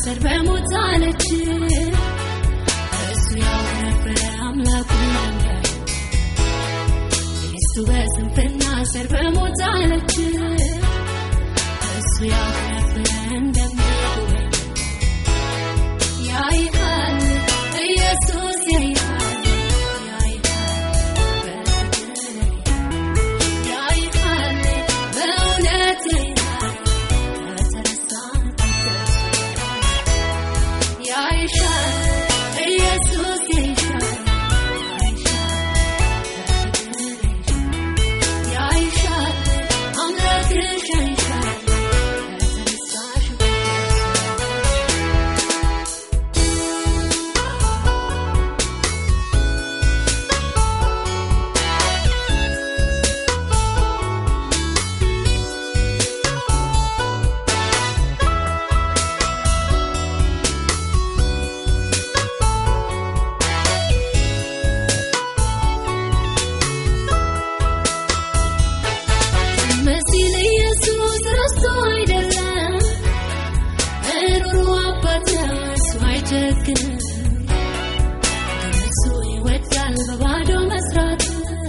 ስር በሞት አለች እሱ ያው ነበረ አምላኩን ለሚያይ ሚስቱ በስንፍና ስር በሞት አለች እሱ ያው ነበረ እንደሚጎበኝ ያይሃል ኢየሱስ ያይሃል ያይሃል በፍቅር ያይሃል በእውነት ያይሃል ከተረሳ ያይሻል ኢየሱስ ያይሻል ያይሻል አምላክሽ ያይሻል ከተረሳሽ መሲል ኢየሱስ ረስቶ አይደለም ሩሩ አባት ነው እሱ አይጨክንም ግን እሱ ይወዳል በባዶ መስራት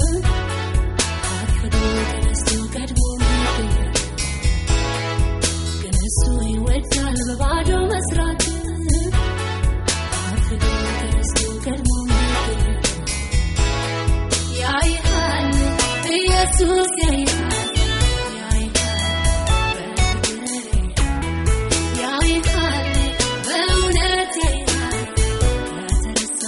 አርፍዶ ተነስቶ ቀድሞ መገኘት ግን እሱ ይወዳል በባዶ መስራት አርፍዶ ተነስቶ ቀድሞ መገኘት ያይሃል ኢየሱስ ያይሃል ያይሃል በፍቅር ያይሃል በእውነት ያይሃል ከተረሳ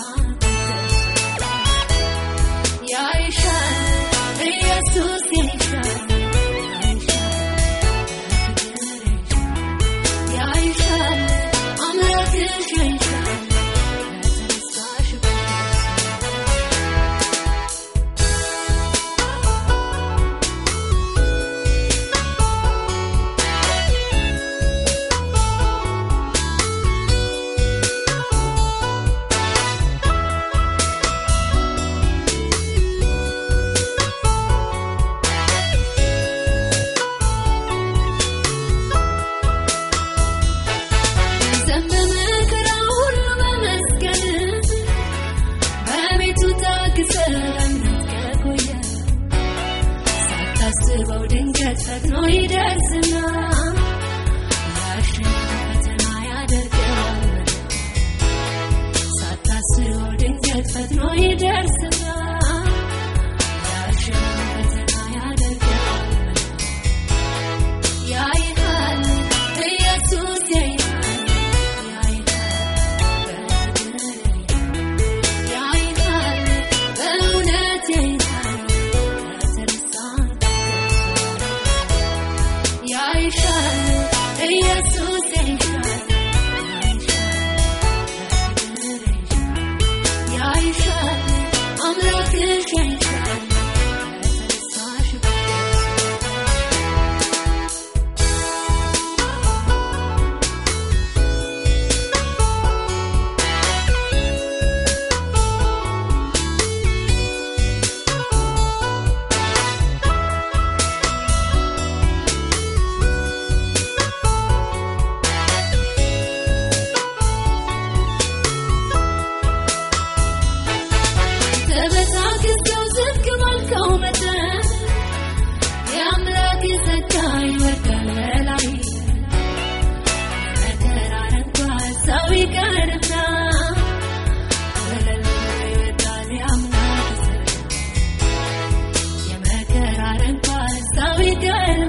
ያይሻል ኢየሱስ ያይሻል ያይሻል ያይሻል አምላክሽ ያይሻል ከተረሳሽ ዘመመ መከራ ሁሉ በመስቀል በቤቱ ታግሰ በእምነት ከቆየ ሳታስበው ድንገት ፈጥኖ ይደርስና ያሽን ፈተና ያደርገዋል ሳታስበው ድንገት ፈጥኖ ይደርስና ያሽን ፈተና ያደርገዋል ያይሃል ኢየሱስ ያይሃል ያይሃል በፍቅር ያይሃል በእውነት ያይሃል ከተረሳ ያይሻል ኢየሱስ ያይሻል ያይሻል አምላክሽ ያይሻል ከተረሳሽ ተበታክሰው ዝቅ ባልከው መጠን የአምላክ ጸጋ ይወርዳል በላይ መከራን እንኳን ሰው ይቀርና ወለል ብሎ ይወርዳል የአምላክ ጸጋ የመከራን እንኳን ሰው ይቀርና